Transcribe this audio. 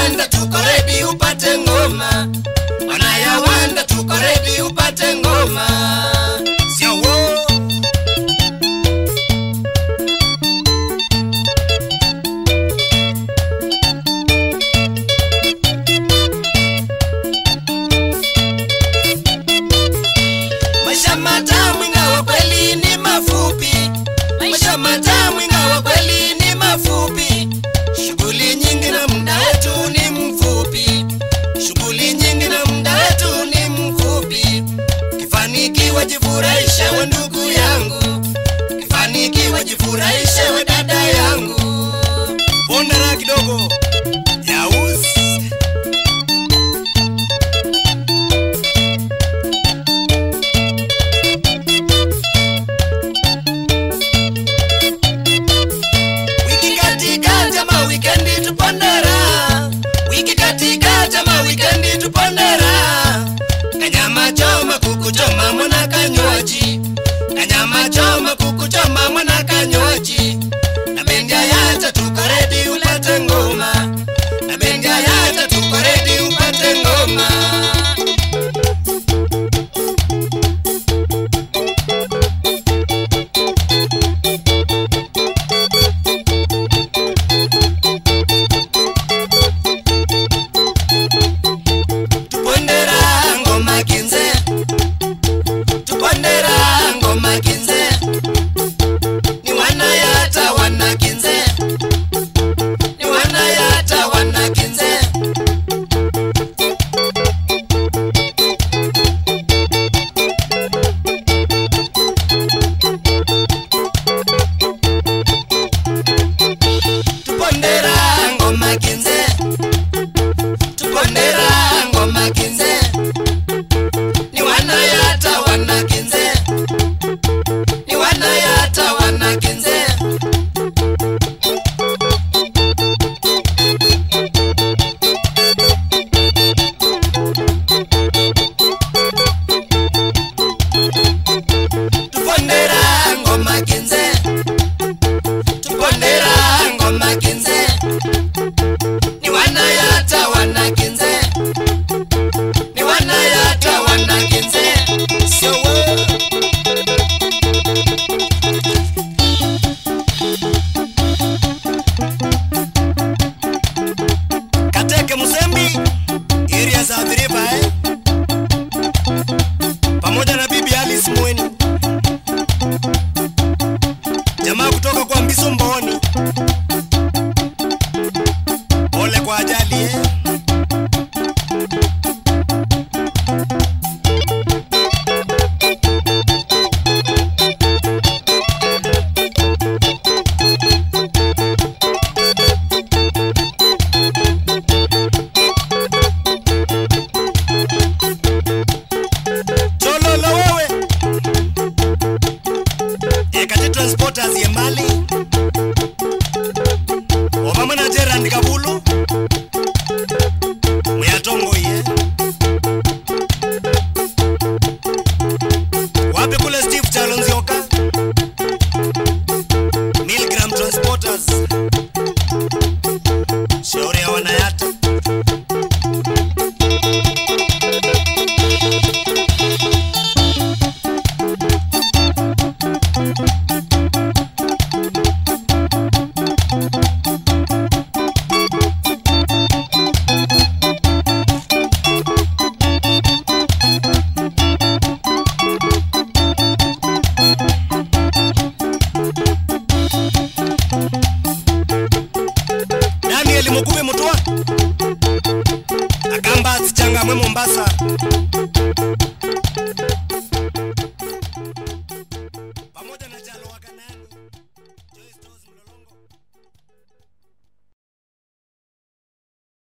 wanayawanda tuko redi upate ngoma wanayawanda tuko redi upate ngoma Yawo. maisha matamu ingawa kweli ni mafupi maisha matamu ingawa kweli ni mafupi shughuli nyingi na muda wetu ni mfupi shughuli nyingi na muda wetu ni mfupi kifanikiwa jifurahishe we ndugu yangu kifanikiwa jifurahishe we dada yangu Ponda raha kidogo. Yaus. wiki katika jama wikendi tupondera wiki katika jama wikendi tupondera kanyama choma kuku choma mwana kanywaji kanyama choma kuku choma mwana kanywaji na bendia yacha tuko redi upate ngoma na bendia yacha tuko redi upate ngoma tupondera ngoma kinze tupondera ngoma kinze ni wanayata wana kinze ni wanayata wana kinze tupondera ngoma kinze tupondera ngoma kinze ni wanayata wana kinze ni wanayata wana kinze tupondera ngoma kinze tupondera ngoma kinze ni wanayata wana kinze ni wanayata wana kinze Yawo. Kateke Musembi, area za Athiriva eh? Pamoja na bibi Alice Mweni. Jamaa kutoka kwa Mbiso Mboni. Pole kwa ajali eh? Chololo wewe. Ekate transporters ye mbali. Omama na Gerard Kabulu. Muyatongo ye. Wapi kule Steve Chalonzioka? Milgram Transporters. Shauri ya wanayata. Daniel Mukubi Mutwa Akamba Changa mwe Mombasa